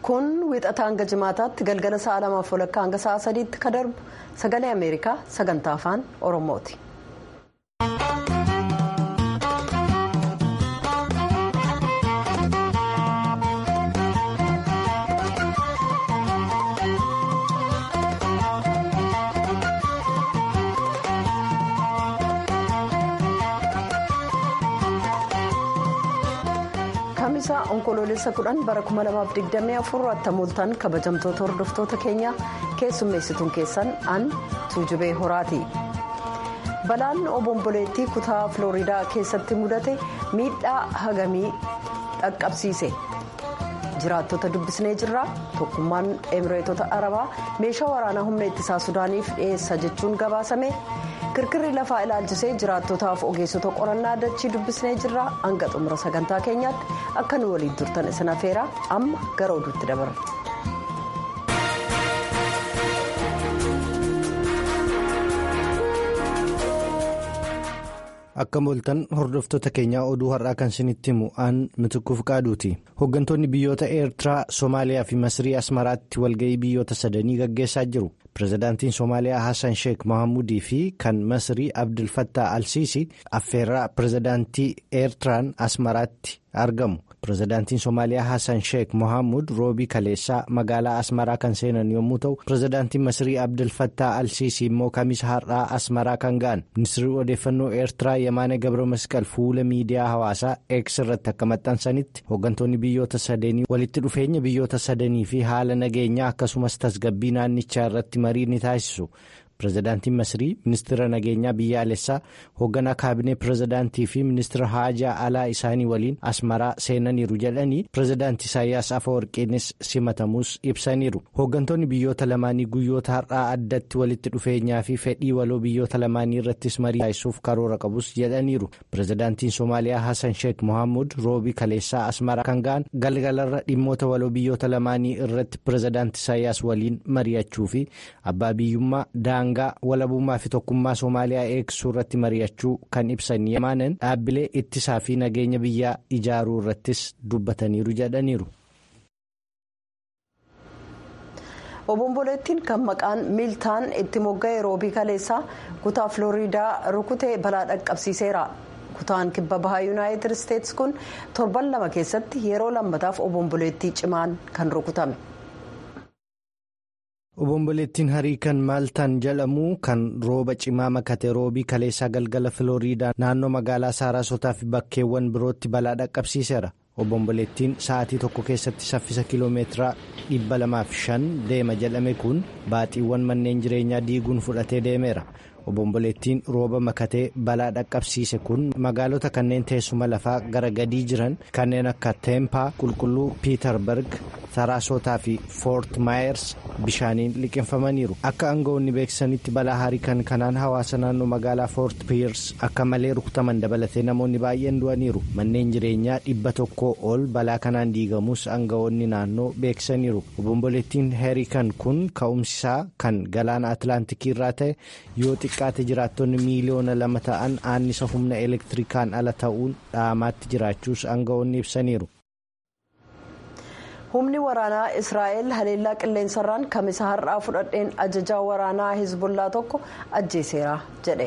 kun wixata hanga jimaataatti galgala sa'a lamaaf walakkaa hanga sa'a sadiitti ka darbu sagalee ameerikaa sagantaa afaan oromooti. kamisaa onkoloolessa kudhan bara 2024 attamooltan kabajamtoota hordoftoota keenya keessummeessituun keessan an tuujubee horaati. balaan obomboleettii kutaa filooriidaa keessatti mudate miidhaa hagamii dhaqqabsiise jiraattota dubbisnee jirra tokkummaan emireetota arabaa meeshaa waraanaa humna ittisaa sudaaniif dhiyeessa jechuun gabaasame kirkirri lafaa ilaalchisee jiraattotaaf ogeessota qorannaa dachii dubbisnee jirra hanga xumura sagantaa keenyaatti akka nu waliin turtan isin afeera amma gara oduutti dabarra. akka mooltan hordoftoota keenyaa oduu har'aa kan isinitti himu aan mitikkuuf qaaduuti hooggantoonni biyyoota eertiraa soomaaliyaa fi masrii asmaraatti walga'ii biyyoota sadanii gaggeessaa jiru pirezidaantiin soomaaliyaa hassan sheek mohaamudii fi kan masrii abdulfattaa alsiisii affeerraa pirezidaantii eertiraan asmaraatti argamu pirezidaantiin soomaaliyaa hassan sheek mohaamud roobii kaleessaa magaalaa asmaraa kan seenan yommuu ta'u pirezidaantiin masrii abdulfattaa alsiisii immoo kamisa har'aa asmaraa kan ga'an ministirri odeeffannoo eertiraa yamaana gabra masqal fuula miidiyaa hawaasaa eeks irratti akka maxxansanitti hooggantoonni biyyoota sadanii walitti dhufeenya biyyoota sadanii fi haala nageenyaa akkasumas tasgabbii naannichaa irratti marii ni taasisu. pirezidaantiin masrii ministeera nageenyaa biyyaalessaa hoogganaa kaabinee pirezidaantii fi ministeera haajaa alaa isaanii waliin asmaraa seenaniiru jedhanii pirezidaantii isaayyaas afawarqiinis simatamuus ibsaniiru hooggantoonni biyyoota lamaanii guyyoota har'aa addatti walitti dhufeenyaa fi fedhii waloo biyyoota lamaanii irrattis marii taasisuuf karoora qabus jedhaniiru pirezidaantiin soomaaliyaa hassan sheek mohaamud roobii kaleessaa asmaraa kan ga'an galgalarra dhimmoota waloo biyyoota lamaanii irratti pirezidaantii isaayyaas waliin mari'achuu fi abbaa biyyummaa daangaa. walabummaa fi tokkummaa soomaaliyaa eegsisuu irratti mari'achuu kan ibsan yamaanan dhaabbilee ittisaa fi nageenya biyyaa ijaaruu irrattis dubbataniiru jedhaniiru. obomboleettiin kan maqaan miiltaan itti mogga'e roobii kaleessaa kutaa filooriidaa rukutee balaa dhaqqabsiiseera. kutaan kibba bahaa yuunaayitid isteetsi kun torban lama keessatti yeroo lammataaf obomboleettii cimaan kan rukutame. obomboleettiin harii kan maaltaan jedhamu kan rooba cimaa makate roobii kaleessaa galgala filooriidaa naannoo magaalaa saaraasotaa fi bakkeewwan birootti balaa dhaqqabsiiseera obomboleettiin sa'aatii tokko keessatti saffisa kiiloomeetiraa 205 deema jedhame kun baaxiiwwan manneen jireenyaa diiguun fudhatee deemeera obomboleettiin rooba makatee balaa dhaqqabsiise kun magaalota kanneen teessuma lafaa gara gadii jiran kanneen akka teempaa qulqulluu piitarberg saraasotaa fi foort maayers bishaaniin liqinfamaniiru akka aangawoonni beeksisanitti balaa harii kan kanaan hawaasa naannoo magaalaa foort piirs akka malee rukutaman dabalatee namoonni baay'een du'aniiru manneen jireenyaa dhibba tokkoo ol balaa kanaan diigamus aangawoonni naannoo beeksisaniiru obomboleettiin heerikan kun ka'umsisaa kan galaana atlaantikii irraa ta'e yoo xiqqaate jiraattonni miiliyoona lama ta'an annisa humna elektirikaan ala ta'uun dhaamaatti jiraachuus aangawoonni ibsaniiru. humni waraanaa israa'el haleellaa qilleensarraan kamisa har'aa fudhadheen ajajaa waraanaa hezbollaa tokko ajjeeseera jedhe.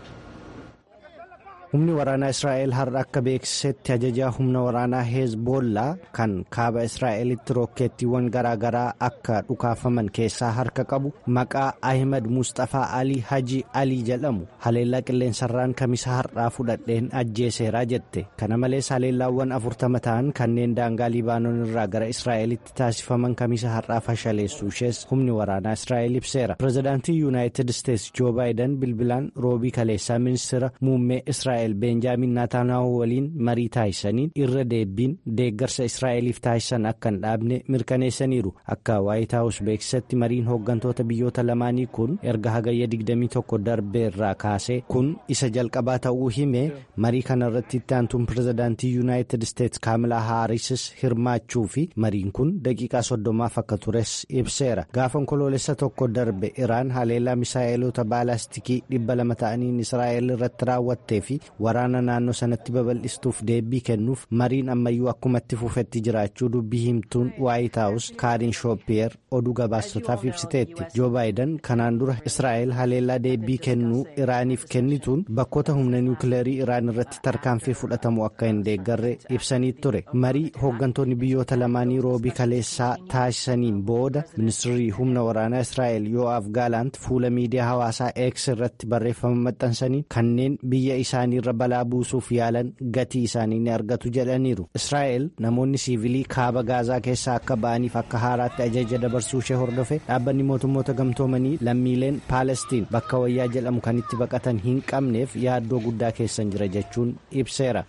humni waraanaa israa'el har'a akka beeksisetti ajajaa humna waraanaa hezbollaa kan kaaba israa'elitti rookeettiiwwan garaagaraa akka dhukaafaman keessaa harka qabu maqaa ahimad mustafaa alii haji alii jedhamu haleellaa qilleensarraan kamisa har'aa fudhadheen ajjeeseeraa jette kana malees haleellaawwan afurtama ta'an kanneen daangaa libaanoon irraa gara israa'elitti taasifaman kamisa har'aa fashaleessuu ishees humni waraanaa israa'el ibseera pirezidaantii yuunaayitid isteetsi joo baayidan bilbilaan roobii kaleessaa ministeera muummee israa'el. beenjaamin naataanaahu waliin marii taasisaniin irra deebiin deeggarsa israa'eliif taasisan akka hin dhaabne mirkaneessaniiru akka waayit haawus beeksisatti mariin hooggantoota biyyoota lamaanii kun erga hagayya 21 darbeerraa kaasee kun isa jalqabaa ta'uu hime marii kanarratti itti aantuun pirezidaantii yuunaayitid isteetsi kaamilaa haarisis hirmaachuu fi mariin kun daqiiqaa soddomaaf akka tures ibseera gaafa onkoloolessa tokko darbe iraan haleellaa misaa'eloota baalaastikii dhibba lama ta'aniin israa'el irratti raawwattee fi waraana naannoo sanatti babal'istuuf deebii kennuuf mariin ammayyuu akkumatti fufetti jiraachuu dubbii himtuun waayit haawus kaariin shooppiyeer oduu gabaastotaaf ibsiteetti joo baayidan kanaan dura israa'el haleellaa deebii kennuu iraaniif kennituun bakkoota humna niwukileerii iraan irratti tarkaanfii fudhatamu akka hin deeggarre ibsanii ture marii hooggantoonni biyyoota lamaanii roobii kaleessaa taasisaniin booda ministirri humna waraanaa israa'el yoo'aaf gaalaant fuula miidiyaa hawaasaa eeks irratti barreeffama maxxansanii kanneen biyya isaanii irra balaa buusuuf yaalan gatii isaanii ni argatu jedhaniiru israa'el namoonni siivilii kaaba gaazaa keessaa akka ba'aniif akka haaraatti ajaja dabarsuu ishee hordofe dhaabbanni mootummoota gamtoomanii lammiileen paalestiin bakka wayyaa jedhamu kan itti baqatan hin qabneef yaaddoo guddaa keessan jira jechuun ibseera.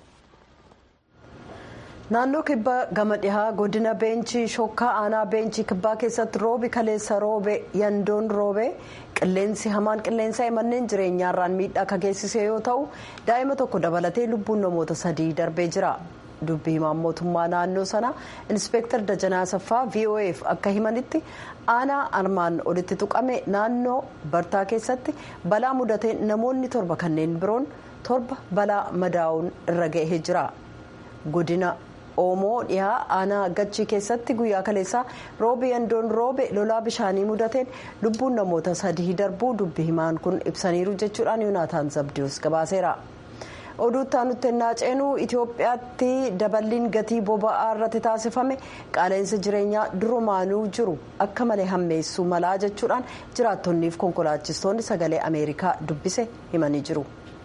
naannoo kibba gama dhihaa godina beenchii shokkaa aanaa beenchii kibbaa keessatti roobi kaleessa roobe yandoon roobe qilleensi hamaan qilleensa manneen jireenyaarraan miidhaa akka geessise yoo ta'u daa'ima tokko dabalatee lubbuun namoota sadii darbee jira dubbi himaan mootummaa naannoo sana inspeektar dajanaa saffaa voaf akka himanitti aanaa armaan olitti tuqame naannoo bartaa keessatti balaa mudatee namoonni torba kanneen biroon torba balaa madaa'uun irra ga'ee jira godina. oomoo dhihaa aanaa gachii keessatti guyyaa kaleessaa roobi yandoon roobe lolaa bishaanii mudateen lubbuun namoota sadii darbuu dubbi himaan kun ibsaniiru jechuudhaan yoonaataan zabdiyoos gabaaseera. oduuttaa nutti ennaa ceenuu itiyoophiyaatti daballiin gatii boba'aa irratti taasifame qaala'insa jireenyaa durumaanuu jiru akka malee hammeessuu malaa jechuudhaan jiraattonniif konkolaachistoonni sagalee ameerikaa dubbise himanii jiru.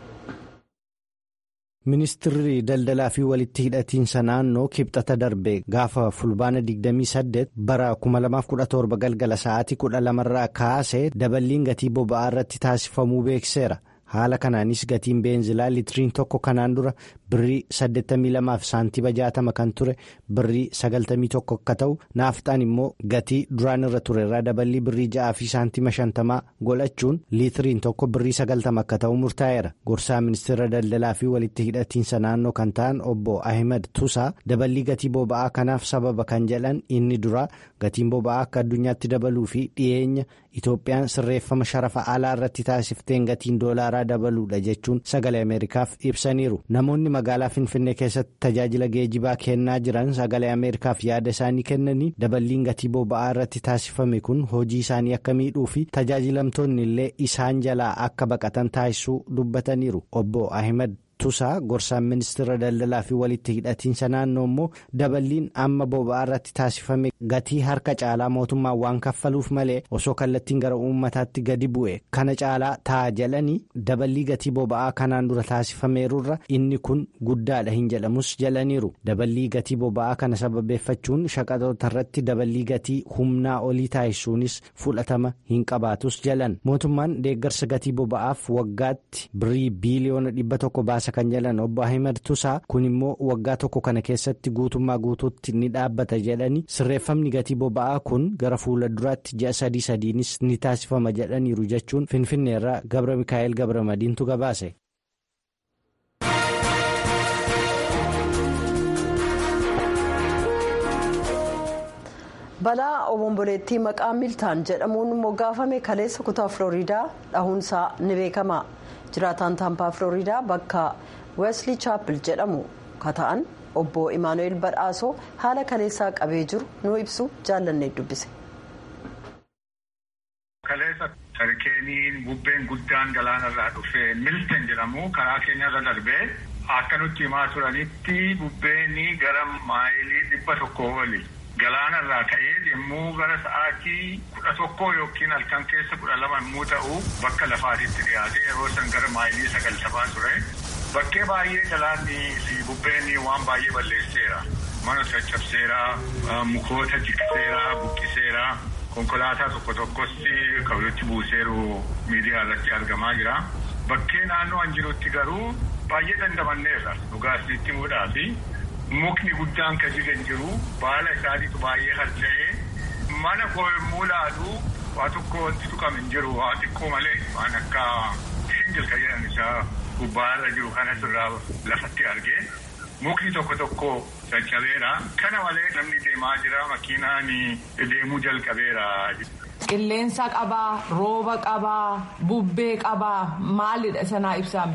ministirri daldalaa fi walitti hidhatiinsa naannoo kibxata darbe gaafa fulbaana 28 bara 2017 galgala sa'aatii 12 irraa kaasee daballiin gatii boba'aa irratti taasifamuu beekseera haala kanaanis gatiin beenzilaa litiriin tokko kanaan dura birrii 82 fi saantiba 60 kan ture birrii 91 akka ta'u naafxaan immoo gatii duraan irra ture irraa daballii birrii 6 fi saantima 50 godhachuun liitiriin tokko birrii 90 akka ta'u murtaa'eera gorsaa ministeera daldalaa fi walitti hidhatiinsa naannoo kan ta'an obbo ahmed tusaa daballii gatii boba'aa kanaaf sababa kan jedhan inni duraa gatiin boba'aa akka addunyaatti dabaluu fi dhiyeenya itoophiyaan sirreeffama sharafa alaa irratti taasifteen gatiin doolaaraa dabaluudha jechuun sagalee ameerikaaf ibsaniiru namoonni magaalaa finfinnee keessatti tajaajila geejibaa kennaa jiran sagalee ameerikaaf yaada isaanii kennanii daballiin gatii boba'aa irratti taasifame kun hojii isaanii akka miidhuu fi tajaajilamtoonni illee isaan jalaa akka baqatan taasisuu dubbataniiru obbo ahmed. tusaa gorsaan ministeera daldalaa fi walitti hidhatiinsa naannoo immoo daballiin amma boba'aa irratti taasifame gatii harka caalaa mootummaan waan kaffaluuf malee osoo kallattiin gara uummataatti gadi bu'e kana caalaa ta'a jedhanii daballii gatii boba'aa kanaan dura taasifameerurra inni kun guddaadha hin jedhamus jedhaniiru daballii gatii boba'aa kana sababeeffachuun shaqaxoota irratti daballii gatii humnaa olii taasisuunis fudhatama hin qabaatus jedhan mootummaan deeggarsa gatii boba'aaf waggaatti birrii biiliyoona dhibba tokko baasa. kan jedhan obbo Ahimad Tusaa kun immoo waggaa tokko kana keessatti guutummaa guutuutti ni dhaabbata jedhanii sirreeffamni gatii boba'aa kun gara fuula duraatti ji'a sadii sadiinis ni taasifama jedhaniiru jechuun finfinneerraa gabra mikaa'el gabra madiintu gabaase. balaa obomboleettii maqaa miltaan jedhamuun moggaafame kaleessa kutaa filooriidaa dhahuunsaa ni beekama. jiraataan taampaa filooriidaa bakka weesli chaapil jedhamu kata'an obbo imaanu'eel badhaasoo haala kaleessaa qabee jiru nu ibsu jaallannee dubbise. kaleessa sarkeeniin bubbeen guddaan galaanarraa dhufee milten jedhamu karaa keenyarra darbee akka nutti himaa turanitti bubbeen gara maayilii dhibba tokko oli. Galaanarraa ka'ee yommuu gara sa'aatii kudha tokkoo yookiin halkan keessa kudha lama yommuu ta'u bakka lafaatitti dhiyaate yeroo san gara maayilii sagaltamaa ture. Bakkee baay'ee galaanni fi bubbeen waan baay'ee balleesseera. Mana caccabseera, mukoota jigseera, buqqiseera. Konkolaataa tokko tokkos kan walitti buuseeru miidiyaa irratti argamaa jira. Bakkee naannoo an jirutti garuu baay'ee dandamanneerra dhugaasnitti himuudhaafi. Mukni guddaan kan jigan jiru baala isaaniitu baay'ee harca'ee mana koo yommuu laalu waa tokko wanti tuqame hin jiru waa xiqqoo malee waan akka singil kan jedhan isaa gubbaarra jiru kanas irraa lafatti argee mukni tokko tokko caccabeera kana malee namni deemaa jira makiinaan deemuu jalqabeera. Qilleensa qabaa, rooba qabaa, bubbee qabaa maalidha sanaa ibsame?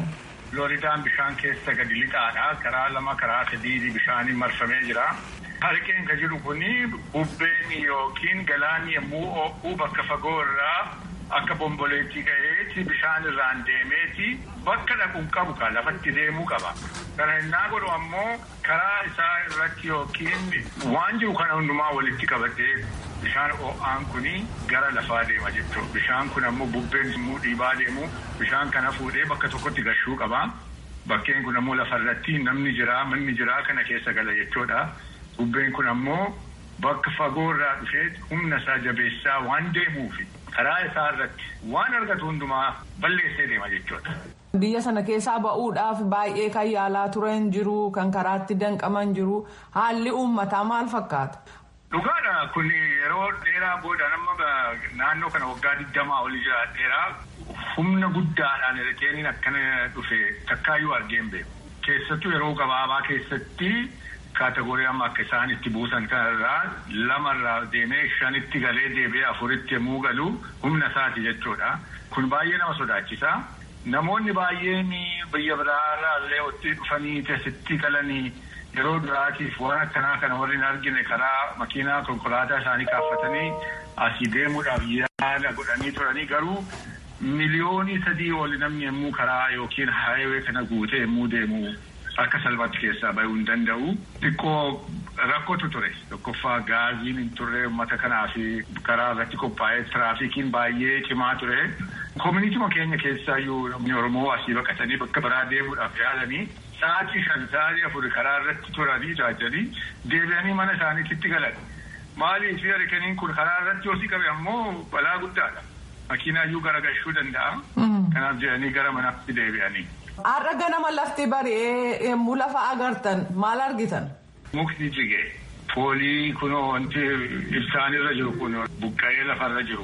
Flooridaan bishaan keessa gadi lixaadha. Karaa lama karaa sadii bishaaniin marfamee jira. Harkeen kan jiru kuni bubbeen yookiin galaanni yommuu ho'u bakka fagoo irraa akka bomboleettii ka'eeti bishaan irraan deemeeti bakka dhaquun qabu kan lafatti deemuu qaba. Kana innaa godhu ammoo karaa isaa irratti yookiin waan jiru kana hundumaa walitti qabatee bishaan ho'aan kuni gara lafaa deema jechuudha. Bishaan kun ammoo bubbeen immoo dhiibaa deemu bishaan kana fuudhee bakka tokkotti gashuu qaba. Bakkeen kun ammoo lafarratti namni jiraa manni jiraa kana keessa gala jechuudha. Bubbeen kun ammoo bakka fagoo irraa dhufee humna isaa jabeessaa waan deemuufi karaa isaa irratti waan argatu hundumaa balleessee deema jechuudha. Biyya sana keessaa ba'uudhaaf baay'ee kan yaalaa turan jiru kan karaatti danqaman jiru haalli uummataa maal fakkaata? Dhugaadha kun yeroo dheeraa booda nama naannoo kana waggaa digdamaa olii jira dheeraa humna guddaadhaan ergeeniin akkana dhufe takkaayyuu argeen beeku. Keessattuu yeroo gabaabaa keessatti. Kaatagoorii amma akka isaan itti buusan kanarraa lamarraa deemee shanitti galee deebi'ee afuritti yommuu galu humna isaati jechuudha. Kun baay'ee nama sodaachisa. Namoonni baay'een biyya biraarraa illee itti dhufanii asitti galanii yeroo duraatiif waan akkanaa kana warri hin argine karaa makiinaa konkolaataa isaanii kaaffatanii asii deemuudhaaf yaala godhanii turanii garuu miliyoonii sadii oli namni yommuu karaa yookiin haayiwee kana guutee yommuu deemu. Akka salphaatti keessaa bahuu hin danda'u. Xiqqoo rakkootu ture. Tokkoffaa gaaziin hin turre uummata kanaa fi karaa irratti qophaa'ee tiraafikiin baay'ee cimaa ture. Koominiitiima keenya keessaayyuu namni Oromoo asii baqatanii bakka biraa deemuudhaaf yaalanii sa'aatii shan sa'aatii afur karaa irratti turanii taajanii deebi'anii mana isaaniitti galan. Maaliif harkaniin kun karaa irratti yoo si qabe ammoo balaa guddaadha. Makiinaayyuu garagalchuu danda'a. Kanaaf jedhanii gara manaatti deebi'anii. Har'a ganama lafti bari'ee yommuu lafa agartan maal argitan? Mukti jigee foolii kunoo wanti ibsaan irra jiru kun buqqa'ee lafarra jiru.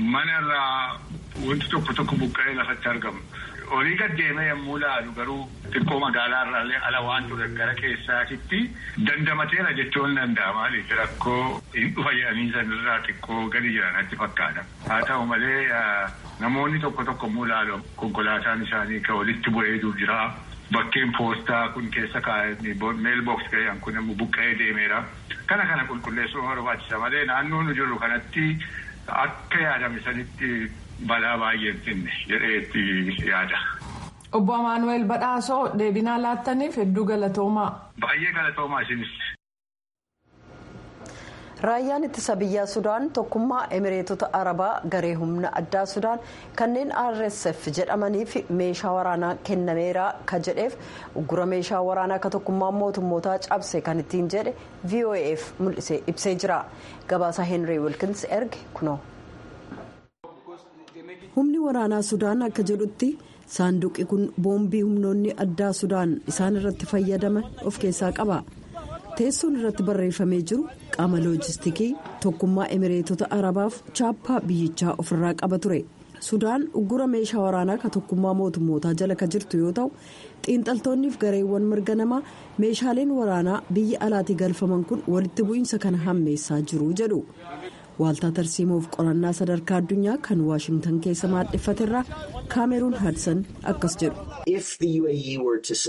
Manarraa wanti tokko tokko buqqa'ee lafatti argamu. Olii gad deemee yommuu laalu garuu xiqqoo magaalaa irraallee ala waan ture gara keessaatitti dandamateera jechuun danda'a maaliif rakkoo hin dhufa jedhanii sanirraa xiqqoo gadi jiranatti fakkaata. Haa ta'u malee namoonni tokko tokko yommuu laalu konkolaataan isaanii kan walitti bu'ee jira. Bakkeen poostaa kun keessa kaa'anii meelboks ga'an kun immoo buqqa'ee deemeera. Kana kana qulqulleessuu barbaachisa malee naannoo nu jirru kanatti akka yaadame sanitti balaa baay'ee hin finne jedheetti yaada. Obbo Amaanuweel Badhaasoo deebinaa laattaniif hedduu galatoomaa. Baay'ee galatoomaa isinis. Raayyaan ittisa biyyaa Sudaan tokkummaa Emireetota Arabaa garee humna addaa Sudaan kanneen RSF jedhamaniif meeshaa waraanaa kennameera ka jedheef uggura meeshaa waraanaa akka tokkummaa mootummootaa cabse kan ittiin jedhe VOAF mul'isee ibsee jira. Gabaasa Henry Wilkins erge kunoo. Humni waraanaa Sudaan akka jedhutti saanduqi kun boombii humnoonni addaa Sudaan isaan irratti fayyadaman of keessaa qaba. teessoon irratti barreeffamee jiru qaama loojistikii tokkummaa emireetota arabaaf chaappaa biyyichaa ofirraa qaba ture sudaan uggura meeshaa waraanaa ka tokkummaa mootummootaa jala ka jirtu yoo ta'u xiinxaltoonniif gareewwan mirga namaa meeshaaleen waraanaa biyya alaatii galfaman kun walitti bu'iinsa kana hammeessaa jiru jedhu waaltaa tarsiimoof qorannaa sadarkaa addunyaa kan waashingtan keessa maadheffaterraa kaameruun haadsan akkas jedhu.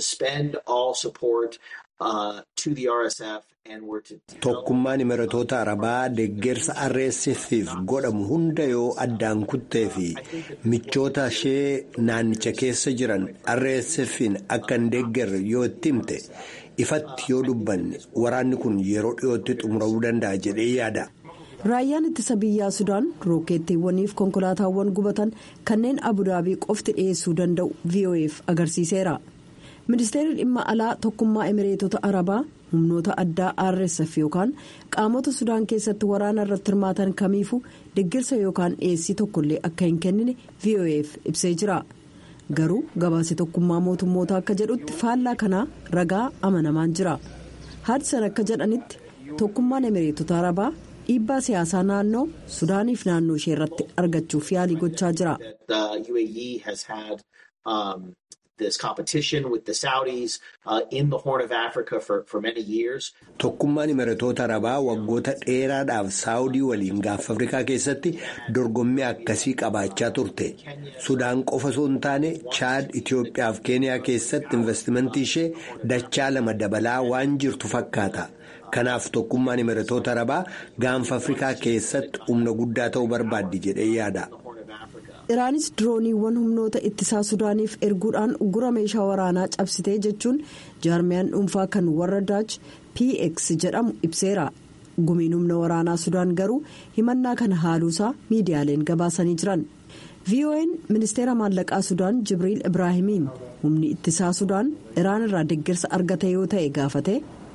Tokkummaan imiratoota arabaa deeggarsa RSF'if godhamu hunda yoo addaan kuttee fi michoota ishee naannicha keessa jiran RSF'n akka hin deeggarre yoo itti himte ifatti yoo dubbanne waraanni kun yeroo dhiyootti xumuramuu danda'a jedhee yaada. Raayyaan ittisa biyyaa Sudaan rookeettiiwwaniif konkolaataawwan gubatan kanneen Abudaabii qofti dhiyeessuu danda'u VOAf agarsiiseera. ministeerri dhimma alaa tokkummaa emireetota arabaa humnoota addaa rsf yookaan qaamota sudaan keessatti waraana irratti hirmaatan kamiifuu deeggarsa yookaan dhiyeessii tokkollee akka hin kennine voaf ibsee jira garuu gabaasa tokkummaa mootummootaa akka jedhutti faallaa kanaa ragaa amanamaan jira haadsan akka jedhanitti tokkummaan emireetota arabaa dhiibbaa siyaasaa naannoo sudaaniif naannoo ishee irratti argachuuf yaalii gochaa jira. this competition with the Saudis uh, in the Horn of Africa for, for many years. Tokkummaan imiratoota arabaa waggoota dheeraadhaaf saawudii waliin gaafa afrikaa keessatti dorgommii akkasii qabaachaa turte sudaan qofa osoo hin taane chaad itiyoophiyaa fi keeniyaa keessatti investimentii ishee dachaa lama dabalaa waan jirtu fakkaata kanaaf tokkummaan imiratoota arabaa gaanfa afrikaa keessatti humna guddaa ta'uu barbaaddi jedhee yaada. iraanis dirooniiwwan humnoota ittisaa sudaaniif erguudhaan uggura meeshaa waraanaa cabsitee jechuun jaarmiyaan dhuunfaa kan warra daach px jedhamu ibseera gumiin humna waraanaa sudaan garuu himannaa kana haaluusaa miidiyaaleen gabaasanii jiran vo'n ministeera maallaqaa sudaan jibriil ibraahimiin humni ittisaa sudaan iraan irraa deeggarsa argate yoo ta'e gaafate.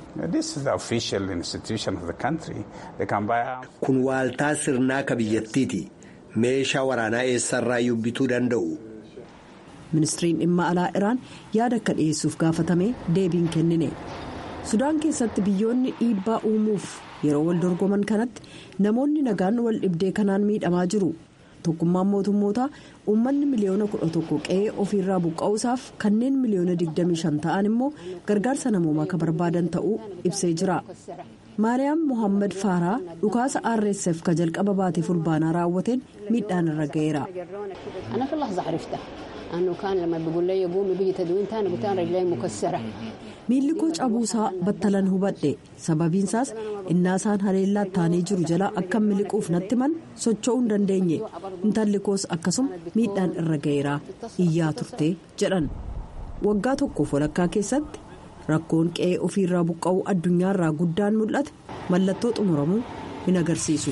kun waaltaa sirnaa ka biyyattiiti. meeshaa waraanaa eessarraa bituu danda'u. ministiriin dhimma alaa iraan yaada akka dhiyeessuuf gaafatame deebiin kennine sudaan keessatti biyyoonni dhiibbaa uumuuf yeroo wal dorgoman kanatti namoonni nagaan wal dhibdee kanaan miidhamaa jiru tokkummaan mootummootaa uummanni miliyoona kudha tokko qe'ee ofiirraa buqqa'uusaaf kanneen miliyoona 25 ta'an immoo gargaarsa namoomaa akka barbaadan ta'uu ibsee jira. maariyaam mohaammed faaraa dhukaasa rsf ka jalqaba baatee fulbaanaa raawwateen miidhaan irra ga'eera. miilli koo cabuusaa battalan hubadhe sababiinsaas innaasaan haleellaa taanee jiru jalaa akka miliquuf natti man socho'uu hin dandeenye intalli koos akkasuma miidhaan irra ga'eera iyyaa turte jedhan waggaa tokkoof walakkaa keessatti. rakkoon qe'ee ofiirraa buqqa'uu addunyaarraa guddaan mul'ate mallattoo xumuramuu hin agarsiisu.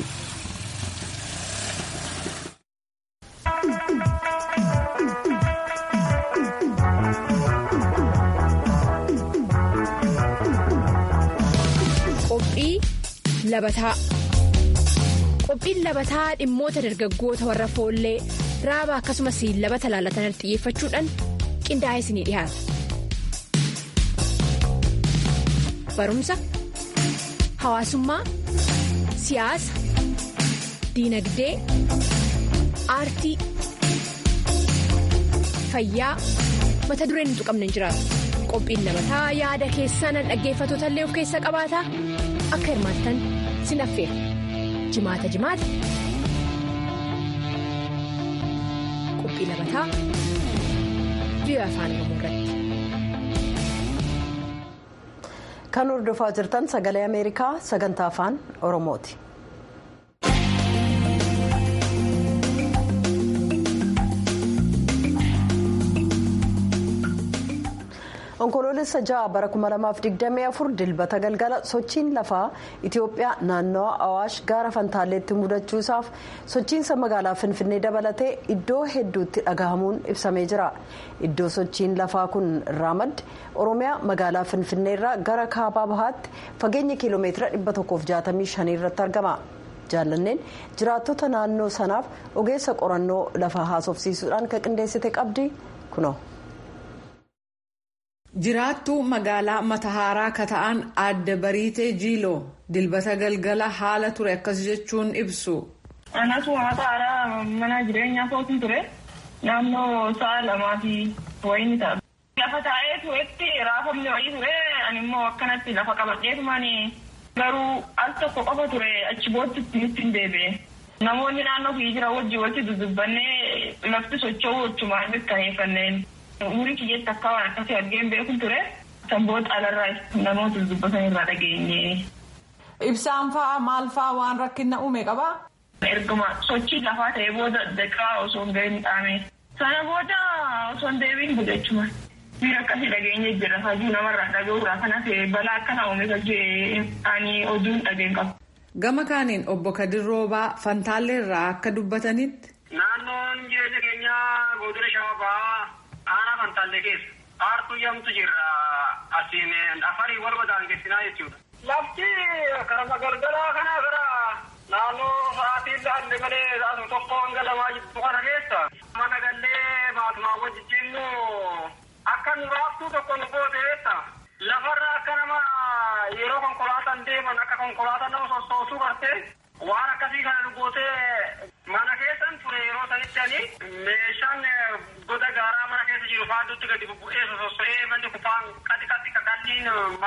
Qophii labataa Qophiin labataa dhimmoota dargaggoota warra foollee raaba akkasumas labata laalatan xiyyeeffachuudhaan qindaa'ee isinii dhiyaata. barumsa hawaasummaa siyaasa diinagdee aartii fayyaa mata dureen hin tuqamne hin jiraatu qophiin labataa yaada keessaan dhaggeeffatoota illee of keessa qabaata akka hirmaattan sin affeera jimaata jimaata qophii labataa biyya afaan oromoo irratti. kan hordofaa jirtan sagalee ameerikaa sagantaa afaan oromooti. onkoloolessa ja'a bara 2024 dilbata galgala sochiin lafaa itiyoophiyaa naannawa awaash gaara fantaalleetti mudachuusaaf sochiinsa magaalaa finfinnee dabalatee iddoo hedduutti dhagahamuun ibsamee jira iddoo sochiin lafaa kun irraa madde oromiyaa magaalaa finfinneerraa gara kaabaa bahaatti fageenya kiiloomeetira 165 irratti argama jaallanneen jiraattota naannoo sanaaf ogeessa qorannoo lafaa haasofsiisuudhaan kan qindeessite qabdi kuno. jiraattuu magaalaa matahaaraa ka ta'an adda bariitee jiiloo dilbata galgala haala ture akkas jechuun ibsu. Anatu matahaaraa mana jireenyaa kootiin ture naannoo sa'a lamaa fi wayini ta'a. Lafa taa'ee turetti raafamni wayii ture ani immoo akkanatti lafa qabadheetumaan garuu al tokko qofa ture achi booddatti nutti hin deebi'e. Namoonni naannoo fi jira wajjin walitti dudubbannee lafti socho'uu jechumaan mirkaneeffanneen. umurii kiyyetti akka waan akkasii argeen beekun ture sanboota alarraa namoota dubbatan irraa dhageenye. Ibsaan fa'a maal fa'a waan rakkina uume qabaa? Erguma sochii lafaa ta'ee booda daqiiqaa osoo hin gahin dhaame. Sana booda osoo hin deebiin gudachuma. Miira akkasii dhageenye jira hajuu namarraa dhaga'uurraa kan hafe balaa akkana uume hojii ani oduun dhageen qabu. Gama kaaniin obbo Kadir Roobaa Fantaalleerraa akka dubbatanitti. Naannoon jireenya keenyaa godina Shawaa aanaa Fantaallee keessa aartuu yamtu jirra asiin afarii wal madaangessinaa jechuudha. Lafti karama galgalaa kana gara naannoo sa'aatii illee malee saasuma tokko hanga lamaa jirtu kana keessa mana gallee maatumaa wajjin akka nu raaftuu tokko nu goote beekta. Lafarra akka nama yeroo konkolaataan deeman akka konkolaataan nama sossoosuu bartee waan akkasii kana nu gootee mana keessan ture yeroo sanitti ani meeshaan goda gaaraa mana keessa jiru faadduutti gadi bubbu'ee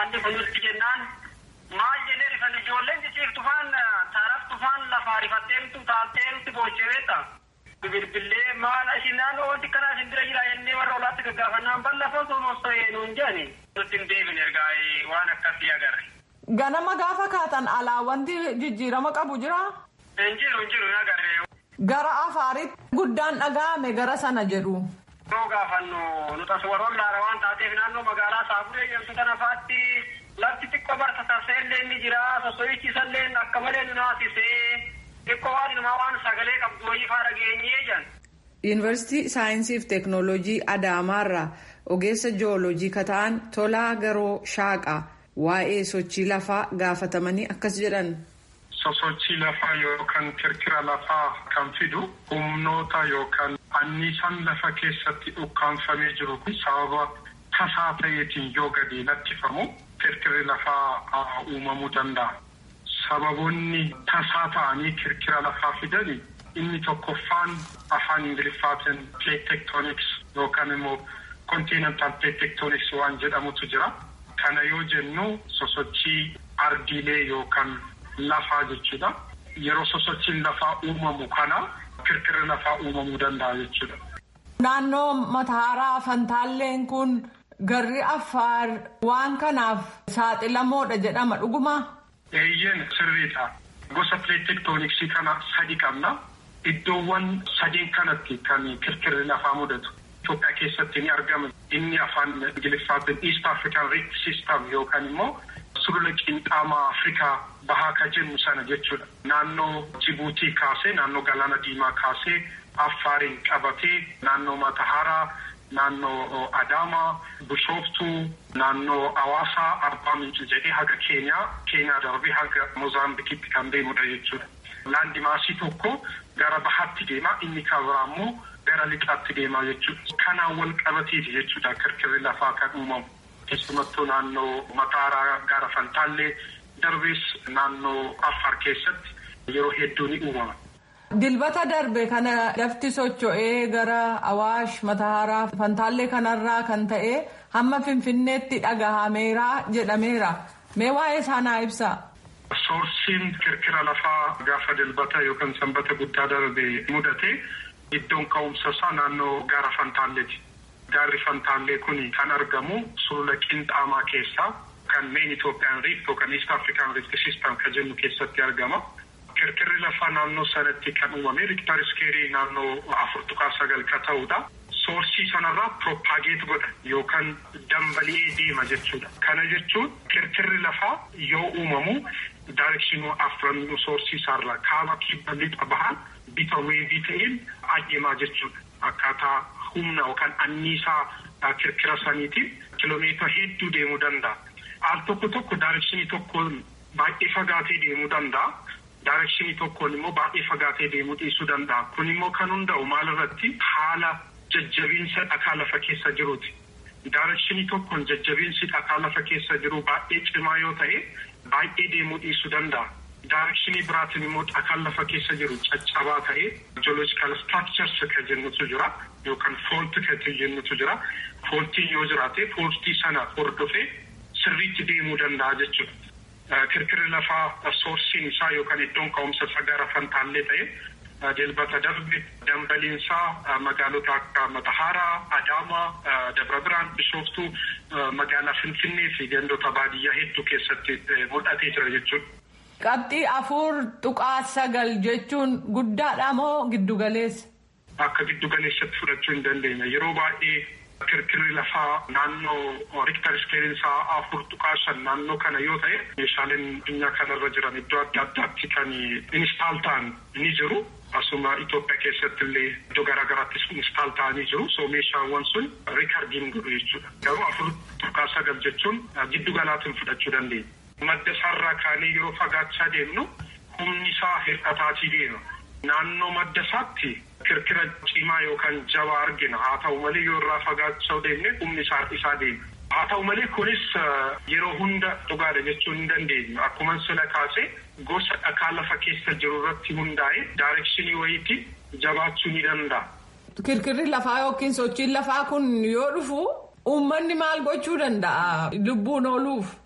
haalli kun nutti jennaan maal jennee rifan ijoolleen ciciiftu faan taaraftu faan lafaa rifatteemtu taalteemtu boocheeweetta. Bilbilee maal isin naannoo wanti kanaa isin bira jira jennee warra olaatti gaggaafannaan bal'afoo soomostoo nuun jedhani. Nutti hin deebine ergaa waan akkasii agarre. Ganama gaafa kaatan alaa wanti jijjiirama qabu jira. Hin jiru hin jiru hin agarre. Gara afaaritti guddaan dhaga'ame gara sana jedhu. Yoo gaafannu nuti as warroon laara waan taateef naannoo magaalaa Saaburee jedhamtu kana faatti lafti xiqqoo barsiisaa illee ni jira soso'ichiisallee akka malee nu naasisee xiqqoo waan ilmaa waan sagalee qabdu wayii faa dhageenyee jedhan. Yuunivarsiitii Saayinsii fi Teeknooloojii Adaamaarraa ogeessa jiyooloojii kata'an Tolaa Garoo Shaaqaa waa'ee sochii lafaa gaafatamanii akkas jedhan. sosochii lafaa yookaan kirkira lafaa kan fidu humnoota yookaan anniisaan lafa keessatti ukkaanfamee jiru kun sababa tasaa ta'eetiin yoo gadi lakkifamu kirkirri lafaa uumamuu danda'a. Sababoonni tasaa ta'anii kirkira lafaa fidani inni tokkoffaan afaan ingiliffaatiin plate tectonics yookaan immoo continental plate tectonics waan jedhamutu jira. Kana yoo jennu sosochii ardiilee yookaan lafaa jechuudha. Yeroo sosochiin lafaa uumamu kana kirkirri lafaa uumamuu danda'a jechuudha. Naannoo Mataaraa Fantaalleen kun garri Affaar waan kanaaf saaxilamoodha jedhama dhuguma. Eeyyeen sirriidha. Gosa pileetektooniksii kana sadi qabna. Iddoowwan sadeen kanatti kan kirkirri lafaa mudatu. Itoophiyaa keessatti ni argama. Inni afaan Ingiliffaatiin East African Rift System yookaan immoo sulula qinxaamaa Afrikaa bahaa ka jennu sana jechuudha. Naannoo Jibuutii kaasee naannoo Galaana Diimaa kaasee Affaariin qabatee naannoo Mataharaa, naannoo Adaamaa, Bishooftuu, naannoo Hawaasaa, Arbaa Minci jedhee haga Keenyaa, Keenyaa darbee haga Moozaambikitti kan deemudha jechuudha. Laandi maasii tokko gara bahaatti deema inni kan biraa immoo gara lixaatti deema jechuudha. Kanaan wal qabateeti jechuudha kirkirri lafaa kan uumamu. Keessumattuu naannoo Mataaraa gara Fantaallee darbees naannoo Affaar keessatti yeroo hedduu ni uumama. Dilbata darbe kana lafti socho'ee gara Awaash Mataaraa Fantaallee kanarraa kan ta'e hamma Finfinneetti dhagahameera jedhameera. Mee waa'ee isaanaa ibsa. Soorsiin kirkira lafaa gaafa dilbata yookaan sanbata guddaa darbe mudate iddoon ka'umsa isaa naannoo gaara Fantaalleeti. Gaarri Fantaallee kun kan argamu sulula qinxaamaa keessaa kan meen Itoophiyaan riifti yookaan East African Rift System kan jennu keessatti argama. Kirkirri lafaa naannoo sanatti kan uumame Riiktar iskeerii naannoo afur tuqaa sagal ka ta'udha. Soorsii sanarraa propaageet godha yookaan dambali'ee deema jechuudha. Kana jechuun kirkirri lafaa yoo uumamu daayirekshinii afran soorsii isaarraa kaaba kibba lixa bahan bifa weevii ta'een adeemaa jechuudha. Akkaataa humna yookaan anniisaa kirkira saniitiin kiloomeetira hedduu deemuu danda'a. Al tokko tokko daayirekshinii tokkoon baay'ee fagaatee deemuu danda'a. Daayirekshinii tokkoon immoo baay'ee fagaatee deemuu dhiisuu danda'a. Kun immoo kan hunda'u maalirratti haala jajjabiinsa dhakaa lafa keessa jiruuti. Daayirekshinii tokkoon jajjabiinsi dhakaa lafa keessa jiru baay'ee cimaa yoo ta'e baay'ee deemuu dhiisuu danda'a. Daayirekshinii biraatiin immoo dhakaan lafa keessa jiru caccabaa ta'ee jooloojikaal structures kan jennutu jira yookaan foolti kan jennutu jira. Fooltiin yoo jiraate fooltii sana hordofee sirriitti deemuu danda'a jechuudha. Kirkirri lafaa soorsiin isaa yookaan iddoon ka'umsa isaa gara fantaallee ta'e dilbata darbe dambaliinsaa magaalota akka Matahaaraa, Adaamaa, Dabra Biraan, Bishooftuu, magaalaa Finfinnee fi gandoota baadiyyaa hedduu keessatti mul'atee jira jechuudha. Qabxii afur tuqaa sagal jechuun guddaadha moo giddugaleessa? Akka giddugaleessatti fudhachuu hin dandeenya. Yeroo baay'ee kirkirri lafaa naannoo riiktar iskeelinsaa afur tuqaa shan naannoo kana yoo ta'e meeshaaleen addunyaa kanarra jiran iddoo adda addaatti kan instaal ta'an ni jiru. Asuma Itoophiyaa keessatti illee iddoo garaagaraattis instaal ta'anii jiru. So meeshaawwan sun riikardiin godhu jechuudha. Garuu afur tuqaa sagal jechuun giddu galaatiin fudhachuu dandeenya. Madda isaarraa kaanee yeroo fagaachaa deemnu humni isaa hir'ataatii deema. Naannoo madda isaatti kirkira cimaa yookaan jabaa argina. Haa ta'u malee yoo irraa fagaachaa deemne humni isaa isaa deema. Haa ta'u malee kunis yeroo hunda dhugaadha jechuu hin dandeenyu. Akkuma sila kaasee gosa dhakaa lafa keessa jiru irratti hundaa'e daayirekshinii wayiitti jabaachuu ni danda'a. Kirkirri lafaa yookiin sochiin lafaa kun yoo dhufu uummanni maal gochuu danda'a lubbuun ooluuf?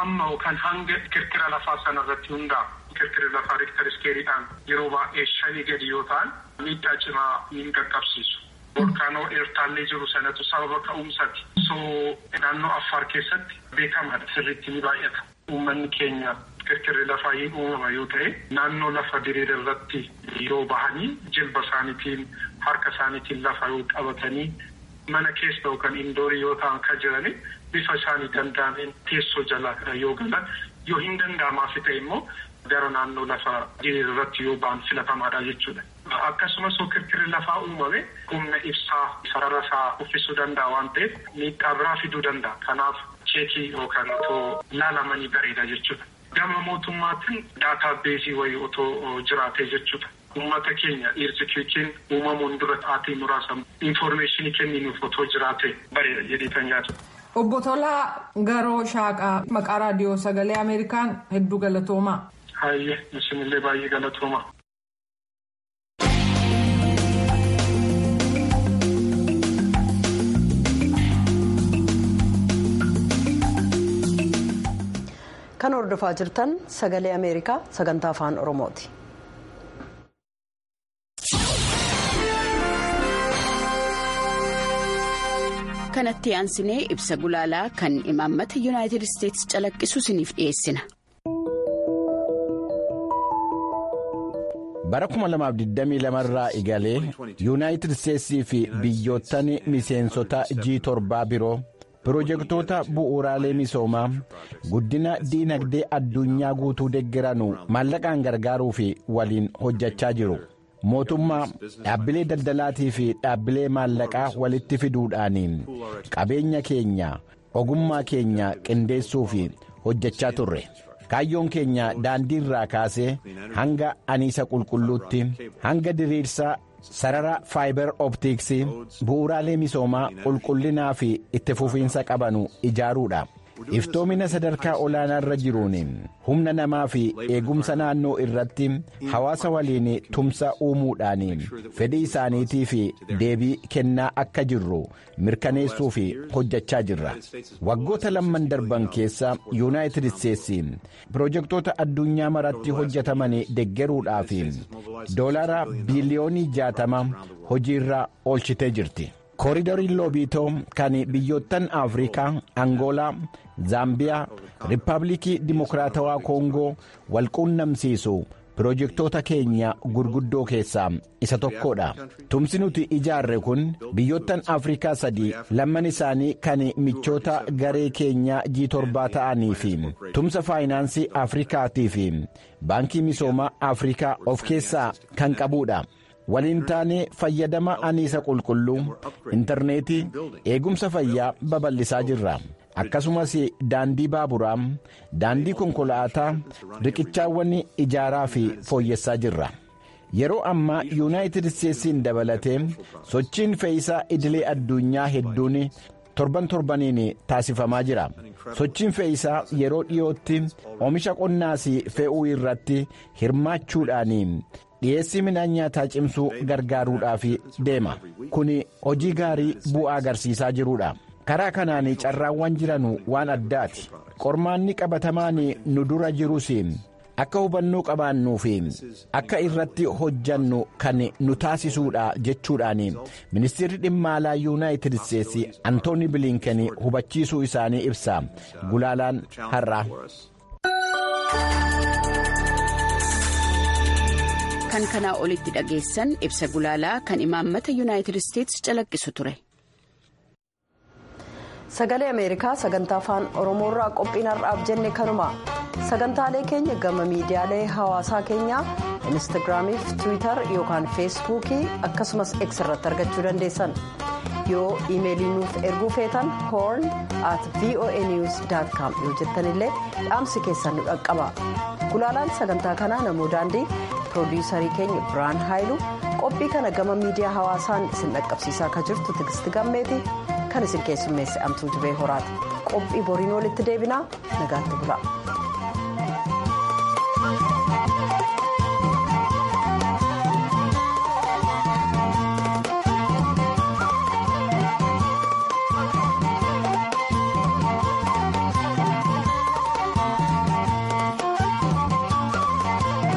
amma yookaan hanga kirkira lafaa sanarratti hundaa'a. Kirkirri lafaa riiktar iskeeriidhaan yeroo baay'ee shanii gadi yoo ta'an miidhaa cimaa hin qaqqabsiisu. Volkaanoo eertaallee jiru sanatu sababa ka'umsaati. So naannoo Affaar keessatti beekamaadha sirriitti ni baay'ata. Uummanni keenya kirkirri lafaa hin uumama yoo ta'e naannoo lafa diriira irratti yoo bahanii jilba isaaniitiin harka isaaniitiin lafa yoo qabatanii mana keessa yookaan indoorii yoo ta'an kan jirani bifa isaanii danda'ameen teessoo jala yoo galan yoo hin danda'amaaf ta'e immoo gara naannoo lafa diriira irratti yoo ba'an filatamaadha jechuudha. Akkasumas kirkirri lafaa uumame humna ibsaa sarara isaa uffisuu danda'a waan ta'eef miidhaa biraa fiduu danda'a. Kanaaf cheekii yookaan otoo laalamanii bareeda jechuudha. Gama mootummaatiin daataa beesii wayii otoo jiraatee jechuudha. Uummata keenya dhiirsikiitiin uumamuun dura aatii muraasa infoormeeshinii kenninuuf otoo jiraate bareeda jedhee kan yaadu. Obbo Tolaa Garoo Shaaqaa maqaa raadiyoo sagalee Ameerikaan hedduu galatoomaa. Hayyee isinillee baay'ee galatooma. kan hordofaa jirtan sagalee ameerikaa sagantaa afaan oromooti. kanatti aansinee ibsa gulaalaa kan imaammata yuunaayitid isteetsi calaqqisu isiniif dhiyeessina. bara 2022 irraa egalee yuunaayitid isteetsii fi biyyoottan miseensota G7 biroo pirojektoota bu'uuraalee misoomaa guddina diinagdee addunyaa guutuu deeggaranu maallaqaan gargaaruu fi waliin hojjechaa jiru. mootummaa dhaabbilee daldalaatii fi dhaabbilee maallaqaa walitti fiduudhaan qabeenya keenya ogummaa keenya qindeessuu fi hojjechaa turre. kaayyoon keenya daandii irraa kaasee hanga aniisa qulqulluutti hanga diriirsa sarara faayibar optiksii bu'uuraalee misoomaa qulqullinaa fi itti fufiinsa qabanu ijaaruudha. iftoomina sadarkaa olaanaa irra jiruun humna namaa fi eegumsa naannoo irratti hawaasa waliin tumsa uumuudhaan fedhii isaaniitii fi deebii kennaa akka jirru mirkaneessuu fi hojjechaa jirra waggoota lamman darban keessa yuunaayitid isteetsi pirojektoota addunyaa maratti hojjetaman deeggaruudhaaf doolaara biiliyoonii jaatama hojiirra oolchitee jirti. kooriidariin loobiitoo kan biyyoottan afrikaa angoolaa zaambiyaa riippaabilikii dimokiraatawaa koongoo walquunnamsiisu pirojektoota keenya gurguddoo keessaa isa tokkodha tumsi nuti ijaarre kun biyyoottan afrikaa sadii lamman isaanii kan michoota garee keenyaa G7 ta'anii fi tumsa faayinaansii afrikaatii fi baankii misoomaa afrikaa of keessaa kan qabudha. waliin taanee fayyadama aniisa qulqulluu intarneetii eegumsa fayyaa babal'isaa jirra akkasumas daandii baaburaa daandii konkolaataa riqichaawwan ijaaraa fi fooyyessaa jirra yeroo ammaa yuunaayitid isteetsiin dabalatee sochiin fe'iisaa idilee addunyaa hedduun torban torbaniin taasifamaa jira sochiin fe'iisaa yeroo dhiyootti oomisha qonnaas fe'uu irratti hirmaachuudhaan dhiyeessii midhaan nyaataa cimsuu gargaaruudhaaf deema kun hojii gaarii bu'aa agarsiisaa jirudha karaa kanaan carraawwan jiranu waan addaati qormaanni qabatamaan nu dura jirus akka hubannoo qabaannuu fi akka irratti hojjannu kan nu taasisuudha jechuudhaan ministeerri dhimma alaa yuunaayitid isteetsi antooni biliinken hubachiisuu isaanii ibsa gulaalaan har'a. kan kanaa olitti dhageessan ibsa gulaalaa kan imaammata yuunaayitid isteetsi calaqqisu ture. sagalee ameerikaa sagantaa afaan oromoorraa qophiin har'aaf jenne kanuma sagantaalee keenya gama miidiyaalee hawaasaa keenyaa instaagiraamii fi tiwiitar yookaan feesbuukii akkasumas x irratti argachuu dandeessan yoo iimeelii nuuf erguu feetan hoorn at voa news com yoo jettanillee dhaamsi keessan nu dhaqqaba gulaalaan sagantaa kanaa namoo daandii piroodiyuusarii keenya biraan haayilu qophii kana gama miidiyaa hawaasaan isin dhaqqabsiisaa akka jirtu tigisti gammeeti kan isin keessummeesse amtuu jibee horaati qophii boriin walitti deebinaa nagaatti bula.